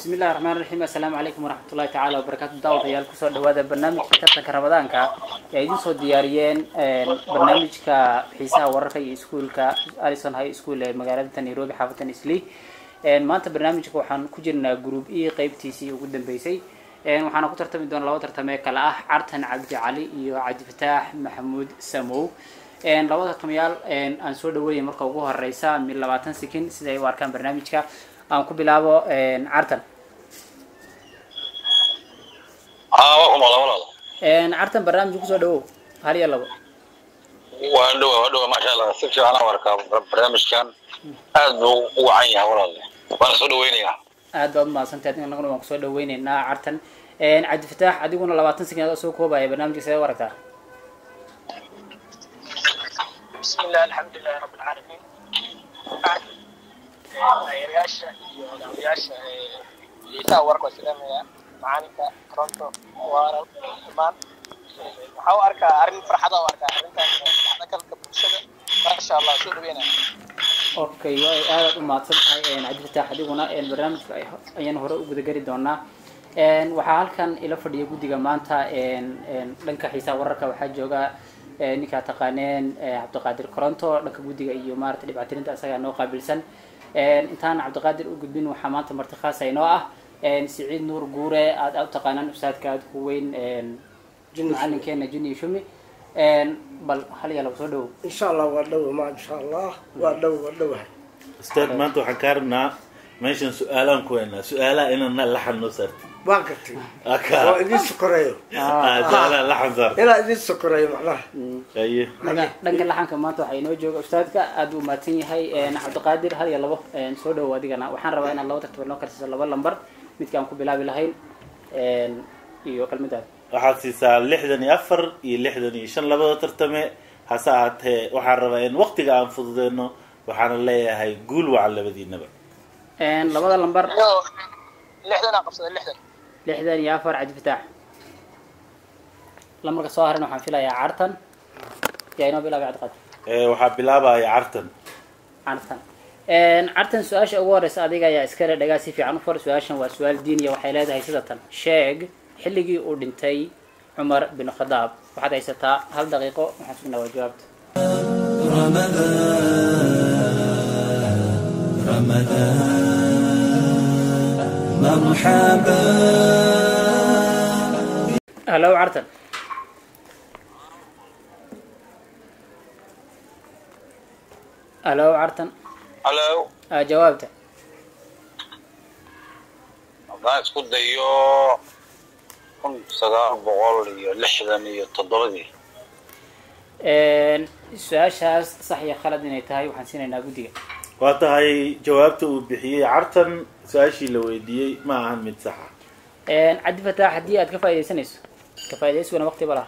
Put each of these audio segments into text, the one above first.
bismi illahi raxmaan raxiim assalaamu calaykum waraxmat ullahi tacaala wabarakaatu daawadayaal kusoo dhawaada barnaamijka tartanka ramadaanka ee idin soo diyaariyeen barnaamijka xiisaha wararka iyo iskuulka alison high school ee magaalada nairobi xaafatan isli maanta barnaamijka waxaan ku jirnaa group e qeybtiisii ugu dambeysay waxaana ku tartami doona laba tartamee kale ah cartan cabdi cali iyo cabdifataax maxamuud samow labada tartamayaal aan soo dhaweeyay marka ugu horeysa mid labaatan sekin sida ay u arkaan barnaamijka aan ku bilaabo cartan haa waa ku maqla walaal cartan barnaamijka kusoo dhawow hal iyo labo waa dhowa waa dhowa maasha allah si fiican aan arkaa barnaamijkan aad buu u wacan yahay walaal waana soo dhaweynayaa aad baad umahadsantahay annaguna waan kusoo dhaweyneynaa cartan cabdifataax adiguna labaatan sekin adoo soo koobaya barnaamijka sidee u aragtaa بسم الله الحمد لله رب العالمين taageerayaasha iyo odayaasha xiisaha warka waa salaamaya macalinka toronto waaran dhammaan waxaa u arkaa arrin farxada u arkaa arrintaas dhaqanka bulshada maasha allah soo dhaweynaya okay way aadaad u mahadsan tahay cabdifataax adiguna barnaamijka ayaan hore u gudageli doonaa waxaa halkan ila fadhiya guddiga maanta dhanka xiisaha wararka waxaa jooga ninkaa taqaaneen cabdiqaadir coronto dhanka guddiga iyo maarata dhibcatirinta isagaa noo qaabilsan intaan cabdiqaadir u gudbin waxaa maanta marti khaasa inoo ah siciid nuur guure aad aad u taqaanaan ustaadka aada ku weyn macalinkeena junior shumi bal hal iyo laba soo dhawow insha allah waa dhow ma insha allah waa dhow waa dhowahay ustaad maanta waxaan kaa rabnaa meeshan su-aalaan ku weynaa su-aalaha inana laxan noo saarti waan gartay oo aka idin sokoreeyo su-aalaha laxan saar inaa idin sokoreeyo macnaha aye dhanka dhanka laxanka maanta waxaa inoo jooga ustaadka aad u mahadsan yahay cabdiqaadir hal iyo labo soo dhawow adigana waxaan rabaa inaad laba tartaba noo karsiiso laba lambar midka aan ku bilaabi lahayn iyo kalmidaada waxaad siisaa lixdan iyo afar iyo lixdan iyo shan labada tartame hase ahaatee waxaan rabaa in waktiga aan fududeyno waxaana leeyahay guul wacan labadiinaba labada lambar iyo lixdan aan qabsada lixdan lixdan iyo afar cabdifataax lambarka soo haran waxaan filayaa cartan yaa inoo bilaabay cabdiqaadir Ee, waxaa bilaabaya cartan cartan cartan su-aasha ugu horeysa adiga ayaa iskale dhagaa si fiican u far su-aashan waa su-aal diiniya waxay leedahay sida tan sheeg xilligii uu dhintay cumar bin khadaab waxaad haysataa hal daqiiqo waxaan sugnaa waa jawaabta halo cartan halo cartan halo aa jawaabta haddaan isku dayo kun sagaal boqol iyo lixdan iyo toddobadii su-aashaas sax iyo khalad inay tahay waxaan siinaynaa guddiga waa tahay jawaabta uu bixiyey cartan su-aashii la weydiiyey ma ahan mid saxa cabdi fataax haddii aad ka faaidaysanayso ka faaidaysiguna waqti ba laha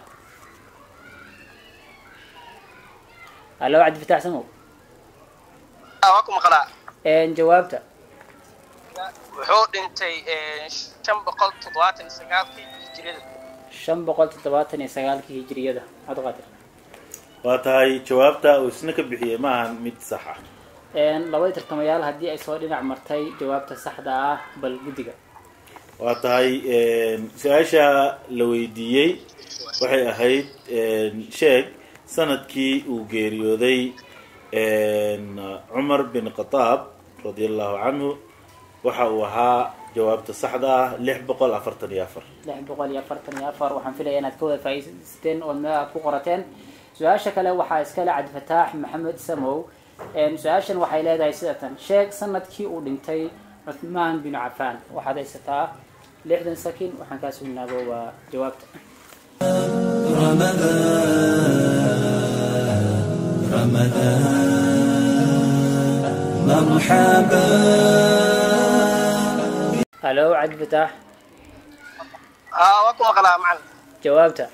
halo cabdi fataax samow waa ku maqlaa jawaabta wuxuu dhintay shan boqol toddobaatan iyo sagaalkii hijriyada shan boqol toddobaatan iyo sagaalkii hijiriyada cabdiqaadir waa tahay jawaabta uu isna ka bixiyey ma ahan mid sax ah labadii tartamayaal haddii ay soo dhinac martay jawaabta saxda ah bal guddiga waa tahay su-aasha la weydiiyey waxay ahayd sheeg sanadkii uu geeriyooday cumar bin khataab radia allahu canhu waxa uu ahaa jawaabta saxda ah lix boqol afartan iyo afar lix boqol iyo afartan iyo afar waxaan filaya inaad ka wada faa'iidaysateen oo meel aad ku qorateen su-aasha kale waxaa iskale cabdifataax maxamed samow su-aashan waxay leedahay sida tan sheeg sanadkii uu dhintay cuthmaan bin cafaan waxaad haysataa lixdan sakin waxaan kaa sugnaabo waa jawaabta halo cabdifataax haa waa ku maqlaa macalin jawaabta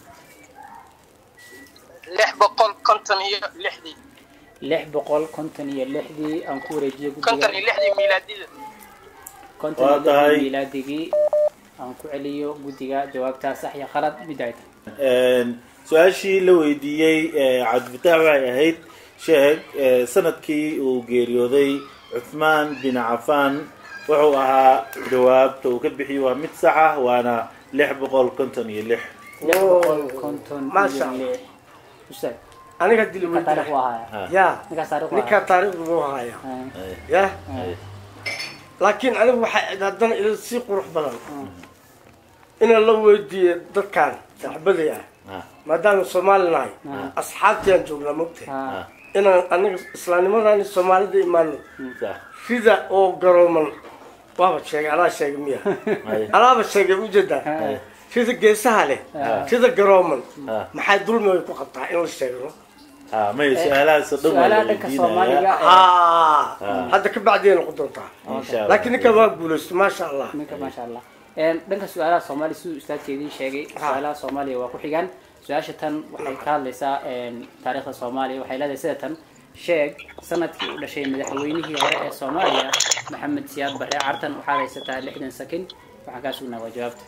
lix boqol konton iyo lixdii lix boqol konton iyo lixdii aan ku wareejiyay konton iyo guddiga lixdii miilaadida konton Waa iyo tahay. lixdii milaadigii aan ku celiyo guddiga jawaabtaa sax iyo khalad mid ay tahay su-aashii la weydiiyey cabdifataax waxay ahayd sheeg sanadkii uu geeriyooday cuthmaan bin cafaan wuxuu ahaa jawaabta uu ka bixiyey waa mid sax ah waana lix boqol konton iyo lix lix boqol konton Masha iyo lix ustaad aniga dili ninkaa taariikh weydiya u ahaaya Ha. ya ninkaas taariikh u ninkaa ahaaya taariikhdu buu haya Ay, ya ay. laakiin anigu waxay haddana ila sii qurux badan inaan la weydiiyo dadkan saaxibaday ah Ha, maadaama soomaali nahay Ah. asxaabtiaan joognaa mogtahay Ha. ha, inaan aniga islaamnimadani soomaalida imaano sax. sida oo garooman waaba sheegay alaa sheegay miya Ay, alaaba sheegay ujeedaa ay, sida geesaha leh Ah. sida garooman ha, maxay dulmi ay ku qabtaa in la sheegno ha. may su-aalahaas oo dhan waa la su-aalaha dhanka soomaaliga weydiinaya ah Ah. hadda ka bacdiya noqon doontaa insha Allah. laakiin ninkan waa guulaysto maasha allah ninka maasha allah Een, dhanka su-aalaha soomaaliya siduu ustaadka idiin sheegay su-aalaha soomaaliya waa ku xigaan su-aasha tan waxay ka hadlaysaa een, taariikhda soomaaliya waxay leedahay sida tan sheeg sanadkii u dhashay madaxweynihii hore ee soomaaliya maxamed siyaad barre cartan waxaad haysataa lixdan sakin waxaan kaa sugnaa waa jawaabta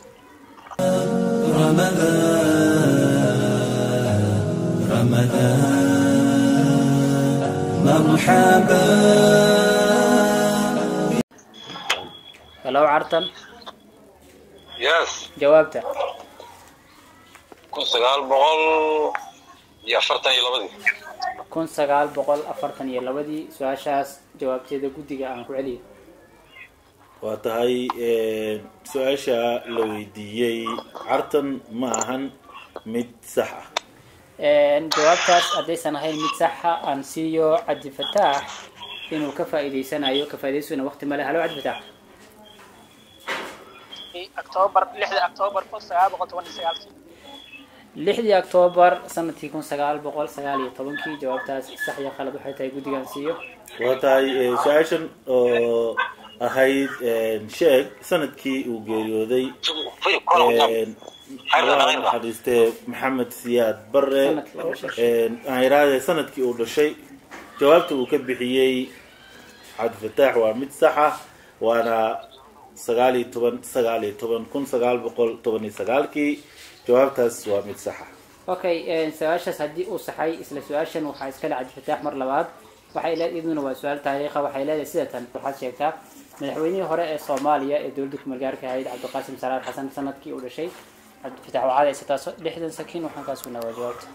halow cartan yes jawaabta kun sagaal boqol iyo afartan iyo labadii kun sagaal boqol afartan iyo labadii su-aashaas jawaabteeda guddiga aan ku celiyo waa tahay su-aasha la weydiiyey cartan ma ahan mid sax ah Een, jawaabtaas haddaysan ahayn mid saxa aan siiyo cabdi fataax inuu ka faa'iidaysanayo ka faa'iidaysuna waqti male halo cabdi fataax octoobar lixda octoobar kun sagaal boqol toban iyo sagaalkii lixdii octoobar sanadkii kun sagaal boqol sagaal iyo tobankii jawaabtaas sax iyo qalad waxay tahay guddigaan siiyo waa tahay eh, su-aashan oo ahayd sheeg sanadkii uu geeriyooday firi kola ku taab Een, Allah ha naxariistee maxamed siyaad bare Sanadkii uu dhashay. Een, aan iraahday sanadkii uu dhashay jawaabta uu ka bixiyey cabdifataax waa mid sax ah waana sagaal iyo toban sagaal iyo toban kun sagaal boqol toban iyo sagaalkii jawaabtaas waa mid sax ah okay een, su-aashaas haddii uu saxay isla su-aashan waxaa iskale cabdi fataax mar labaad waxay leed iyaduna waa su-aal taariikha waxay leedahay sida tan waxaad sheegtaa madaxweynihii hore ee soomaaliya ee dowladda kumeelgaarka ahayd cabdiqaasim salaad xasan sanadkii uu dhashay cabdifatax waxaad haysataa so- lixdan sakiin waxaan kaa sugnaa waa jawaabta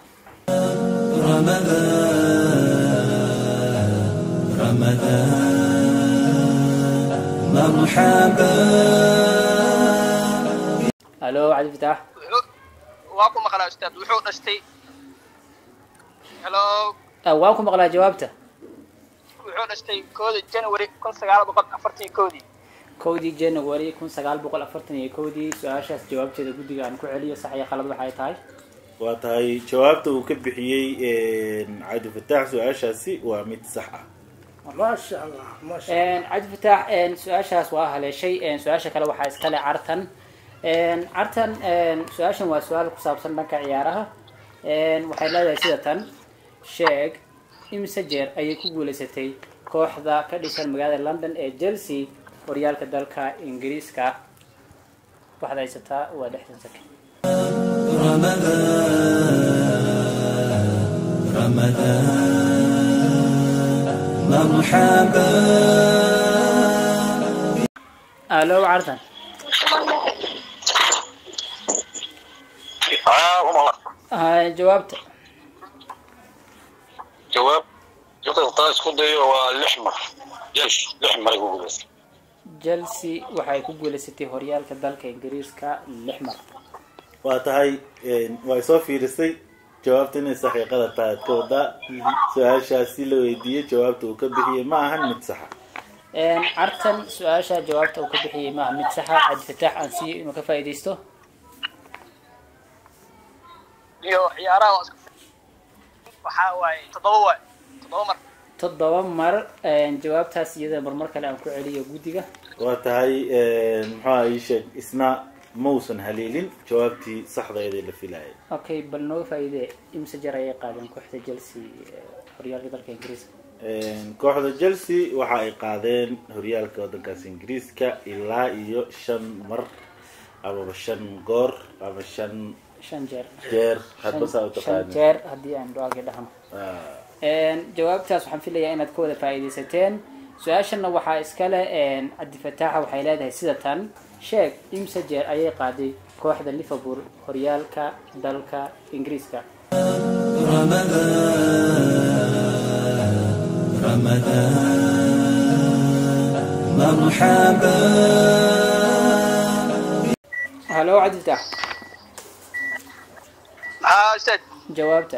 halo cabdifatax wuxuu waa ku maqlaa ustaad wuxuu dhashtay hello Ah, waan ku maqlaa jawaabta wuxuu dhashtay kooda january kun sagaal boqol afartan iyo koodii kowdii january kun sagaal boqol afartan iyo kowdii su-aashaas jawaabteeda guddiga aan ku celiyo sax iyo qalad waxay tahay waa tahay jawaabta uu ka bixiyey cabdifataax su-aashaasi waa mid sax ah maasha allah maasha Een, cabdi fataax een, su-aashaas waa haleeshay een, su-aasha kale waxaa iskale cartan Een, cartan een, su-aashan waa su-aal ku saabsan dhanka ciyaaraha Een, waxay leedahay sida tan sheeg imise jeer ayay ku guuleysatay kooxda ka dhisan magaalada london ee chelsea horyaalka dalka ingiriiska waxaad haysataa waa lixdan sakin alo cartan aa ku maqla Ah, jawaabta jawaab jawaabta taa isku dayo waa lix mar yes lix maray ku guuleystay chelsea waxay ku guuleysatay horyaalka dalka ingiriiska lix mar waa tahay way soo fiirisay jawaabta inay saxiiqada tahay ad ka wadaa su-aashaasi la weydiiyey jawaabta uu ka bixiyey ma ahan mid saxa Een, cartan su-aasha jawaabta uu ka bixiyey maaha mid saxa cabdifataax aan siiyo inuu ka faa'iidaysto iyo ciyaaraha waa isku waxaa waaye toddoba waay toddoba mar toddoba mar een, jawaabtaas iyada marmar kale aan ku celiyo guddiga waa tahay muxuuha ii sheeg isna mausan haleelin jawaabtii saxdaydee la filayay okay bal nooga faa'iidee imse jar ayay qaadeen kooxda chelsea ee horyaalka dalka ingiriiska kooxda chelsea waxa ay qaadeen horyaalka waddankaas ingiriiska ilaa iyo shan mar amaba shan goor ama shan shan jeer jeer hadba saa u shan taqaani jeer haddii aan dhawaaqi dhahno Een, jawaabtaas waxaan filayaa inaad ka wada faa'iidaysateen su-aashana waxaa iskale cabdifataaxa waxay leedahay sida tan sheeg imse jeer ayay qaaday kooxda liverpool horyaalka dalka ingiriiska halo cabdifataax haa ustaad jawaabta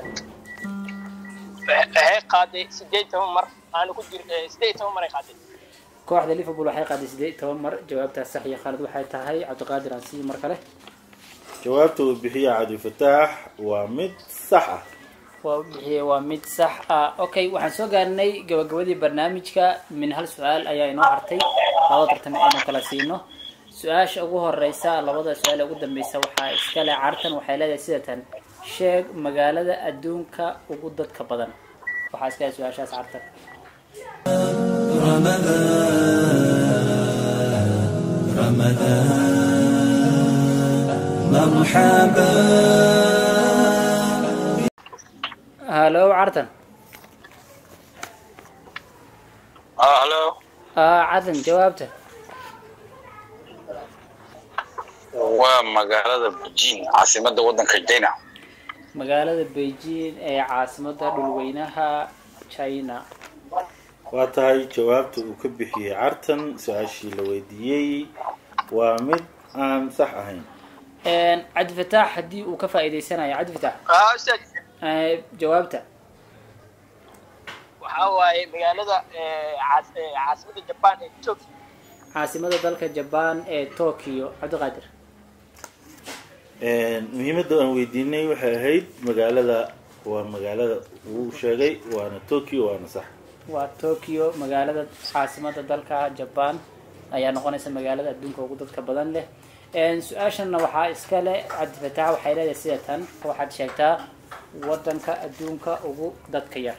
waxay qaaday sideed toban mar aanu ku jir sideed toban mar ay qaaday kooxda liverpool waxay qaaday sideed iyo toban mar jawaabtaas sax iyo khalad waxay tahay cabdiqaadir aan sii mar kale jawaabta uu bixiya cabdifataax waa mid sax ah waa u bixiyey waa mid sax ah okay waxaan soo gaarnay gabagabadii barnaamijka min hal su-aal ayaa inoo hartay laba tartame aynu kala siino su-aasha ugu horeysa labada su-aal ee ugu dambeysa waxaa iskale cartan waxay leedahay sida tan sheeg magaalada adduunka ugu dadka badan waxaa iskale su-aashaas cartan halo cartan ah halo ah cartan jawaabta waa magaalada beijing caasimada wadanka china magaalada beijing ee caasimada dhulweynaha china waa tahay jawaabta uu ka bixiyey cartan su-aashii la weydiiyey waa mid aan sax ahayn cabdifataax haddii uu ka faa'iidaysanayo cabdifataax haa ustaad eh, jawaabta waxaa waaye magaalada eh, caas- eh, caasimada jaban ee tokyo caasimada dalka jaban ee tokyo cabdiqaadir muhiimadda aan weydiinay waxay ahayd magaalada waa magaalada uu sheegay waana tokyo waana sax waa tokyo magaalada caasimada dalka jaban ayaa noqonaysa magaalada adduunka ugu dadka badan leh su-aashana waxaa iska leh cabdifataax waxay leedahay sida tan waxaad sheegtaa wadanka adduunka ugu dadka yar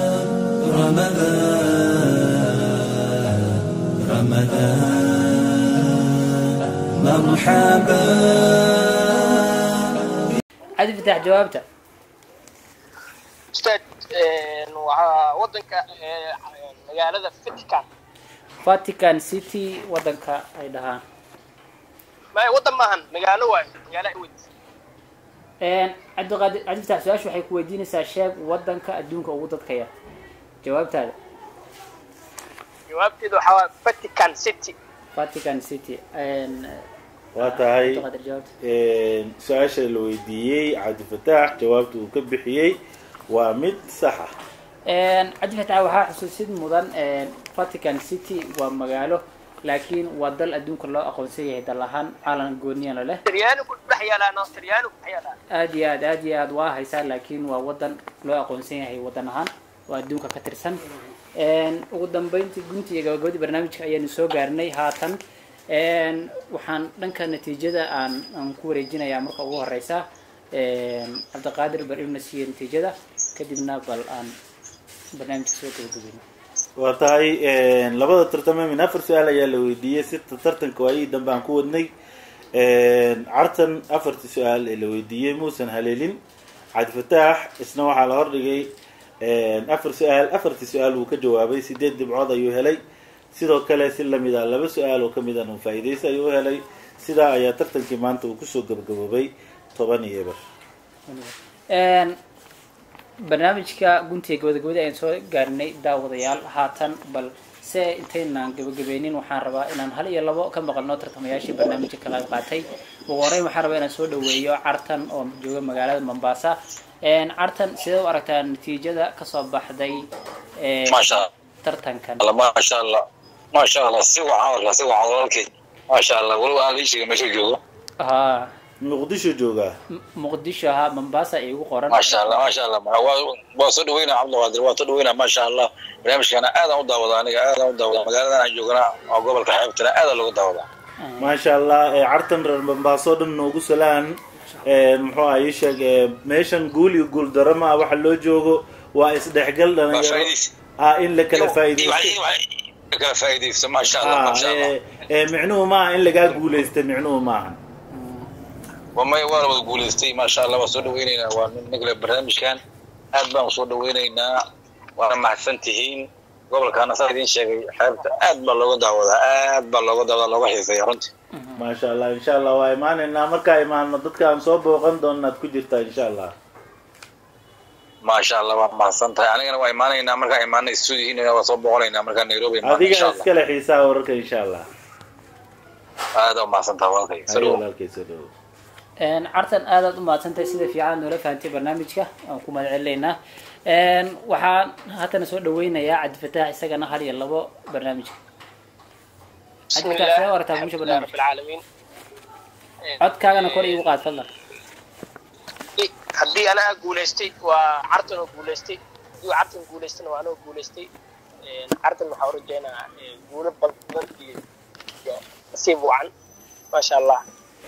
cabdifataax jawaabta ustaad eh, waxaa wadanka eh, magaalada vatican vatican city wadanka ay dhahaan maya wadan maahan magaalo waayo magaalo ay weyd cabdiqaadir cabdifataax su-aasha waxay ku weydiinaysaa sheeg wadanka adduunka ugu dadka yar jawaabtaada jawaabteedu waxaa waaye vatican city vatican city waa tahay cabdiqaadir jawaabta su-aasha la weydiiyey cabdifataax jawaabta uu ka bixiyey waa mid sax ah cabdifataax waxaa xusuusid mudan vatican city waa magaalo laakiin waa dal adduunka loo aqoonsan yahay dal ahaan caalan gooniyana leh talyaani ku dhex yaalaan talyaani ku dhex yaalaan aad iyo aad aad iyo aad waa haysaa laakiin waa wadan loo aqoonsan yahay wadan ahaan oo adduunka ka tirsan ugu dambeyntii gunti iyo gabagabadii barnaamijka ayaanu soo gaarnay haatan waxaan dhanka natiijada aan aan ku wareejinayaa marka ugu horeysa cabdiqaadir bar inuu na siiyo natiijada kadibna bal aan barnaamijka soo gabagabayno waa tahay labada tartame min afar su-aal ayaa la weydiiyey sita tartanka waayihii dambe aan ku wadnay cartan afartii su-aal ee la weydiiyey muusan haleelin cabdifataax isna waxaa la hordhigay afar su-aal afartii su-aal wuu ka jawaabay sideed dhibcood ayuu helay sidoo kale si lamid ah laba su-aal oo kamid an faa-iideysa ayuu u helay sidaa ayaa tartankii maanta uu kusoo gabagaboobay toban iyo eber barnaamijka guntiga gabagabadii ayaan soo gaarnay daawadayaal haatan bal se intaynaan gabagabeynin waxaan rabaa inaan hal iyo labo ka maqalno tartamayaashii barnaamijka ka qayb qaatay ugu horeyn waxaan rabaa inaan soo dhaweeyo cartan oo jooga magaalada mombasa cartan sidee u aragtaa natiijada kasoo baxday maasha tartankan allah maasha allah maasha allah si wacan warkaa si wacan walaalkay maasha allah weliba aan lii sheegay meesha joogo ha muqdisho joogaa M- muqdisho ha mombasa ay ugu qoran maasha allah maasha allah waa waa soo dhaweynaa cabdiqaadir waa soo dhaweynaa maasha allah barnaamijkana aadaan u daawada aniga aadaan u daawada magaaladan aan joogana oo gobolka xeebtana aada loogu daawadaa maasha allah cartan reer bambaaso dhan noogu salaan muxuu ah ii sheeg meeshan guul iyo guul daro ma ah waxa loo joogo waa isdhexgal waa dhalinyaro faa'iidaysi ah in la kala faa'iidaysto Iyo- iyo- iyo kala faa'iidaysto maasha allah ah maasha allah ee- ee micnuhu ma aha in lagaa guulaysta micnuhu ma ahan wamay waa la wada guulaystay maasha allah waa soo dhaweyneynaa waa ninkale barnaamijkan aad baan usoo dhaweyneynaa waana mahadsan tihiin gobolkaana saa idiin sheegay xeebta aad baa looga daawadaa aad baa looga daawadaa looga xiiseeya runtii maasha allah insha allah waa imaanaynaa markaa imaano dadka aan soo booqan doonaad ku jirtaa insha allah maasha allah waa mahadsan tahay anigana waa imaanaynaa markaa imaana stuudihiina waa soo boqonaynaa markaa nairobi imaana adiga insha allah iskale xiisaha wararka insha allah aada u mahadsan tahay walaalkay haye saluum walaalkay soo dhawo cartan aadaad u mahadsantahay sida fiican noola fahantay barnaamijka aan ku mahad celinaynaa waxaan haddana soo dhaweynayaa cabdifataax isagana hal iyo labo barnaamijka بسم cabdifataax see الله wartaa الحمد bulsha لله رب barnaamijka العالمين codkaagana kor iigu qaad fadlan haddii anaga guulaystay waa cartan oo guulaystay haddii cartan guulaystana waa anoo guulaystay cartan waxaa u rajeynaa guulo badan iyo iyo nasiib wacan maasha allah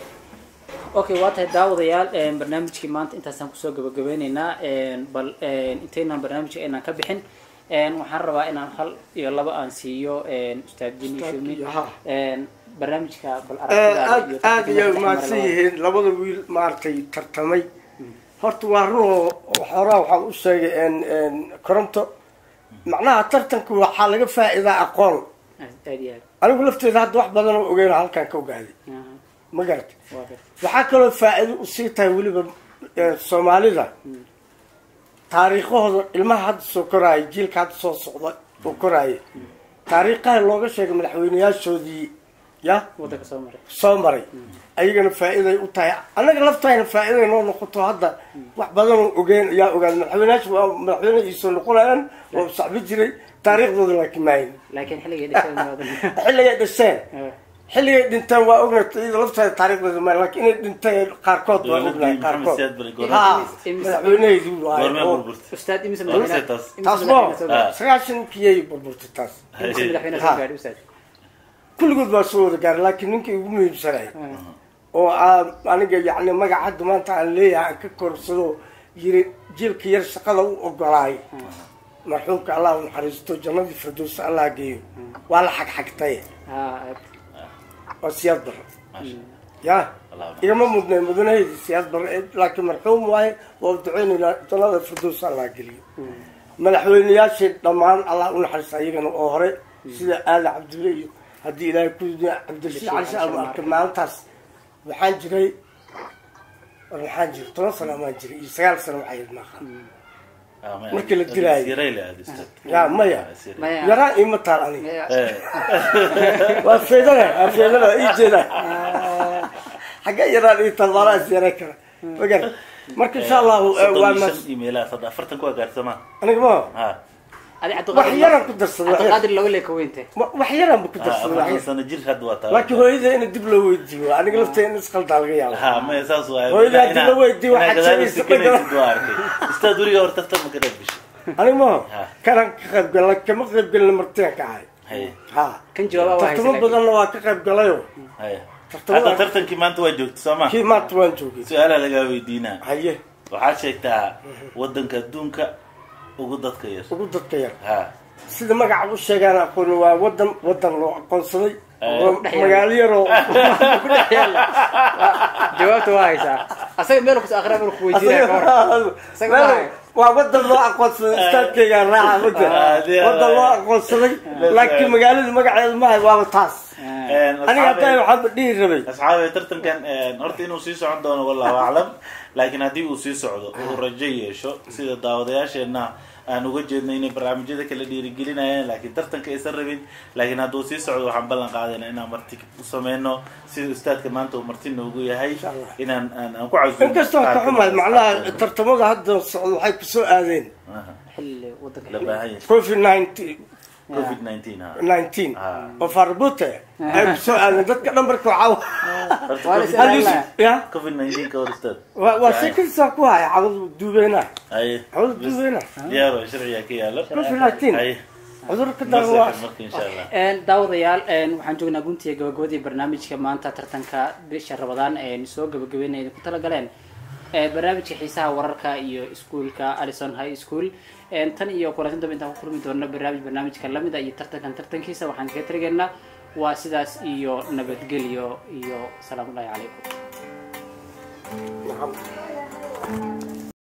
okay waa tahay daawadayaal barnaamijkii maanta intaasaan kusoo gabagabeyneynaa bal intaynan barnaamijka aynaan ka bixin waxaan rabaa inaan hal iyo laba aan siiyo ustaad jini shumi Ha. barnaamijka bal aad aragtidaada iyo aad tartanka iyo dhex mara mahadsan labada. yihiin labada wiil maaragtay tartamay horta waa runoo xoraa waxaan u sheegay en- en koronto macnaha tartanka waxaa laga faa'iidaa aqoon aad aad iyo aad anigu lafteeda hadda wax badan oo ogeyn halkaan ka ogaaday Aha, ma garata waa gartay. waxaa kaloo faa'iido usii tahay weliba eh, soomaalida taariikhahooda ilmaha hadda soo koraaya jiilka hadda soo socda oo koraaya taariikhaha looga sheegay madaxweyneyaashoodii ya waddanka soo maray soo maray ayagana faa'iiday u tahay annaga laftayna faa'iiday noo noqoto hadda wax badanoo ogeen ayaa ogaan madaxweyneyaasha waa madaxweyne iisoo noqonayaan waa saxbi jiray taariikhdooda laakiin maahin laakiin xilligay dhasheen maadan xilligay dhasheen xilligay dhinteen waa ognay iyada lafteeda taariikhdooda maahin laakiin inay dhinteen qaarkood waa dowladii ognahay maxamed qaarkood siyaad bari ha goorma madaxweyneheedii waaye goormee oo- burburtay ustaad imise Goorma madaxweyne taas? imise taas mo madaxweyne soo gaadhay? sagaashankiyay burburtay taas imise madaxweyne Ha. soo gaadhay ustaad kulligood baa soo wada gaaray laakiin ninkii ugu muhiimsanay oo aan aniga yacni magaca hadda maanta aan leeyahay aan ka korsado yiri jiilka yar shaqada u ogolaay marxuumka allah u naxariisto jannadii firdowsa allah geeyo waa la xagxagtay Ha, aad. waa siyaad barre maasha ya allah igama mudnay mudanahaydi siyaad barre laakiin marxuum waaye waa duceynaynaa jannada firdowsa allah geliyo madaxweyneyaashii dhammaan allah u naxariista ayagana oo hore sida aali cabdille iyo haddii ilaahay ku cabdirashiid cali shaal arkay maalintaas waxaan jiray war waxaan jiray toban sano amaan jiray iyo sagaal sano waxaa yid maaqa markii la dilaayo. sirayla aad ustaad yaa maya Maya. yaraan ima taal aniga Maya. Eh, waa feedana waa feedana ii jeeda xagga yaraan ii taal maalaa is yaray kara magar marka insha allahu eh, soddon waa iyo mas shan email ah, saddex- afartan ku agaarsamaa aniga ma ha adi wax cabdiqaadir yaraan ku darsaday wax yar- cabdiqaadir laga leeka weynte wax yaraan ba ku ha darsaday wax afartan yar sano jir hadda waa taa laakiin hooyada in dib loo weydiiyo aniga lafteeda in isqaldaa laga yaabo ha maya saas waaye Hooyada Inaa- haddii la weydiiyo inaa waxaad gadaal sheegaysa istikanaysid waa arkay ustaad weliga hor tartan ma ka dhex bishay aniga ma Ha. kanaan ka qayb gala kama qayb galin martiyan ka ahay haye ha kan jawaaba waa haysa tartamo laakiin. badanna waa ka qayb galayo haye Tartamada- hadda tartankii maanta waa joogta soo ma kii maanta waan joogay su-aalaa lagaa weydiinaa haye waxaad sheegtaa wadanka adduunka ugu dadka yar ugu dadka yar ha sida magaca u sheegaan aqooni waa wadan wadan loo aqoonsaday Eh. oo Dhex yaala. magaalo yaroo ku dhex yaala jawaabta waa haysaa asaga meel kus akhriya meel ku weydiinaya ka hor Isaga Meel- maahay. waa wadan loo aqoonsaday istaadkayga raaca wada Ah, dee- wadan loo aqoonsaday laakiin magaalada magaceedu maahay waaba taas aniga hadda waxaanba dhihi rabay asxaabe tartankan horta inuu sii socon doono wallahu aclam laakiin haddii uu sii socdo uu rajo yeesho sida daawadayaasheenna aan uga jeedno inay barnaamijyada kala dhiirigelinayaan laakiin tartanka aysan rabin laakiin hadduu sii socdo waxaan ballan qaadayna inaan marti u sameyno sida ustaadka maanta uu marti noogu yahay Allah. inaan aan aan ku casuumo inkastoo ka xumahay macnaha tartamada hadda socdo waxay kusoo aadeen Aha, xilli wadanka la baahan yahay covid nineteen covid nineteen ha nineteen Ah. oo farbute ay kusoo aadeen dadka dhan marka waxaa Horta Waa la COVID- is ilaalin. ya covid nineteen ka hor ustaad waa waa si kasta ku haya cawadu duubeena haye cawadu duubeena diyaaro sharciga ka yaalo covid nineteen haye cudurka ma dan waa seexan marka insha allah daawadayaal waxaan joognaa guntiga gabagabadii barnaamijka maanta tartanka bisha rabadaan een soo gabagabeynaya ku talagaleen ee barnaamijka xiisaha wararka iyo iskuulka alison high school een tan iyo kulantin dambe intaan ku kulmi doona barnaamij barnaamijka lamida iyo tartankan tartankiisa waxaan kaga tirigeynaa waa sidaas iyo nabadgelyo iyo salaamu ullahi calaykum Nacam.